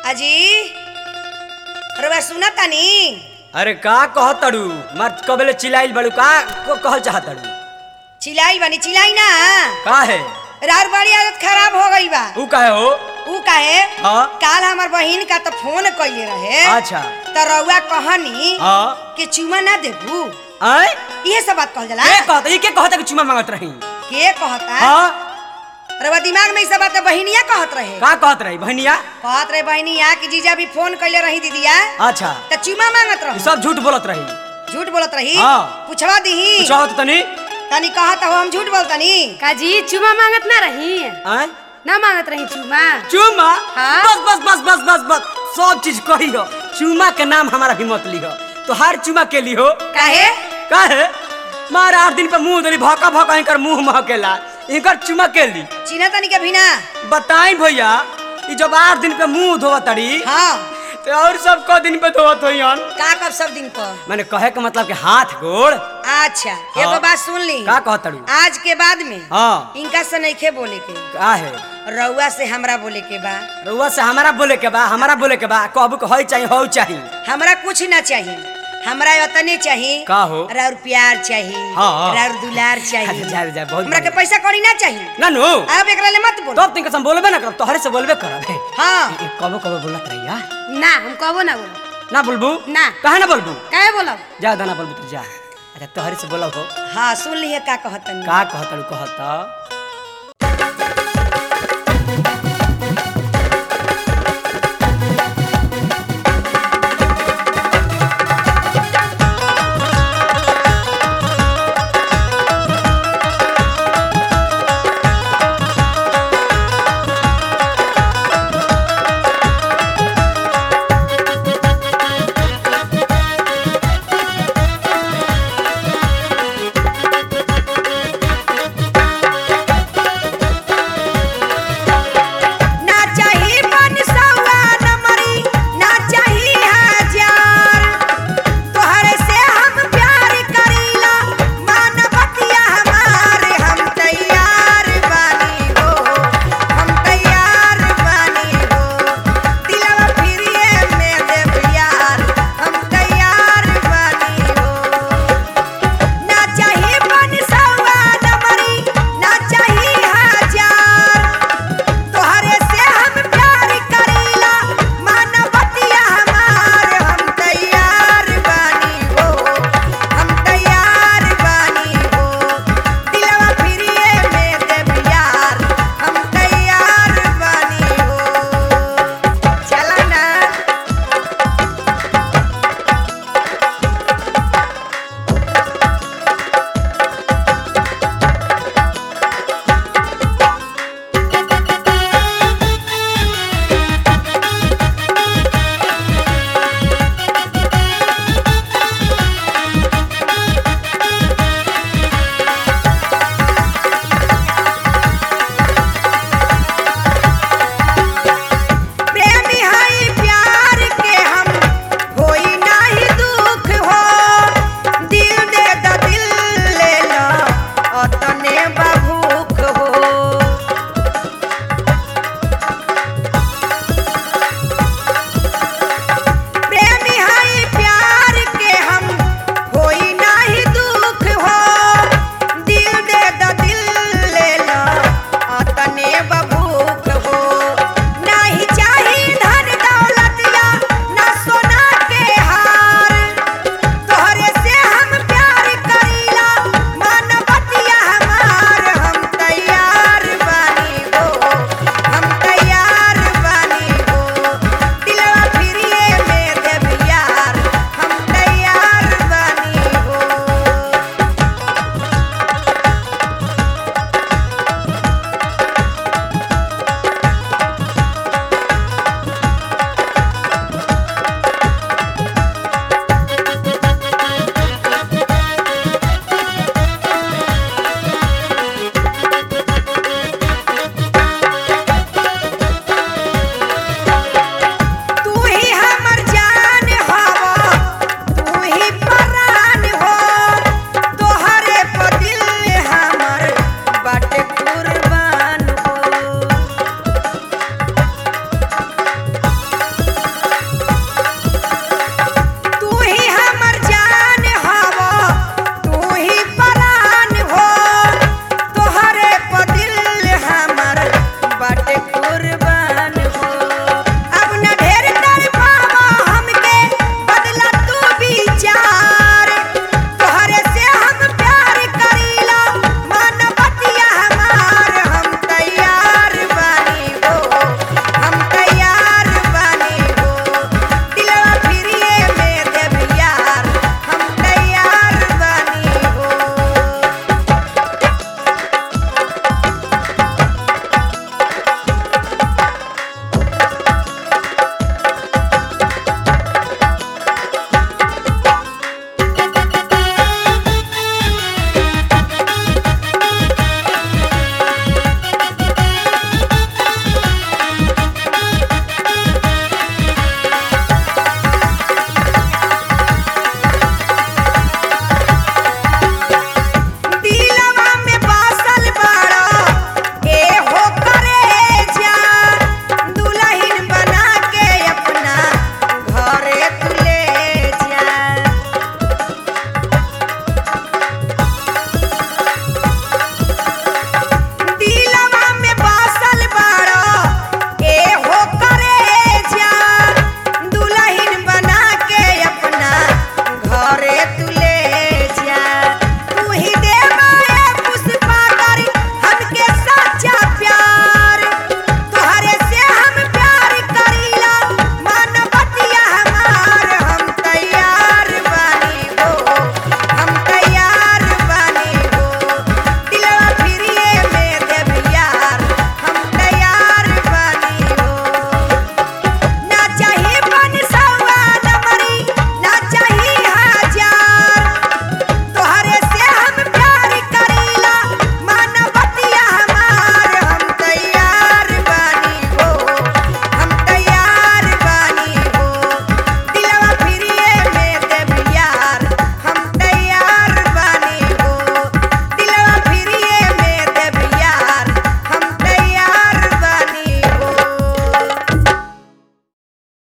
अजी रउआ सुना तानी अरे का कहतड़ू मर कबले चिल्लाइल बड़ू का को कहल चाहतड़ू चिल्लाई बनी चिल्लाई ना का है रार बड़ी आदत खराब हो गई बा ऊ काहे हो ऊ काहे हाँ काल हमर बहिन का तो फोन कइले रहे अच्छा त रउआ कहनी हाँ कि चुमा ना देबू आय इहे सब बात कहल जाला के कहता ई के कहता कि चुमा मांगत रही के कहता हाँ रउआ दिमाग में ई सब बात बहिनिया कहत रहे का कहत रही बहनिया कहत रहे बहिनिया कि जीजा भी फोन कइले रही दीदिया अच्छा त चुमा मांगत ई रही सब झूठ बोलत रही झूठ बोलत रही हाँ। पूछवा दीही चाहत तनी तनी कहत हो हम झूठ बोलतनी काजी चुमा मांगत ना रही आय ना मांगत रही चुमा चुमा हाँ? बस बस बस बस बस बस सब चीज कही हो चुमा के नाम हमारा भी मत लिहो तो हर चुमा के लिहो काहे काहे मार आठ दिन पे मुंह धरी भौका भौका इनकर मुंह महकेला इनकर चुमा के ली चिन्ह तनी के भी ना बताई भैया ई जब आठ दिन पे मुंह धोवत तड़ी हाँ तो और सब क दिन पे धोवत होइहन का कब सब दिन पर मैंने कहे के मतलब कि हाथ गोड़ अच्छा एगो बात सुन ली का कहत तड़ू आज के बाद में हाँ इनका से नइखे बोले के का है रउआ से हमरा बोले के बा रउआ से हमारा बोले के बा हमारा बोले के बा कहबू के होई चाहिए हो चाहिए हमरा कुछ ना चाहिए हमरा उतने चाहिए का हो राउर प्यार चाहिए हाँ। राउर दुलार चाहिए अच्छा, जा जा बहुत हमरा के बढ़िया। पैसा कौड़ी ना चाहिए ना नो अब एकरा ले मत बोल तब तिनके हम बोलबे ना करब तोहरे से बोलबे करब हे हाँ ई कबो कबो बोलत रहिया ना हम कहबो ना बोलो ना बोलबू ना। काहे ना बोलबू काहे बोलब जा दाना बोलबू तू जा अच्छा तोहरे से बोलब हो हाँ सुन लिए का कहतनी का कहतड़ू कहत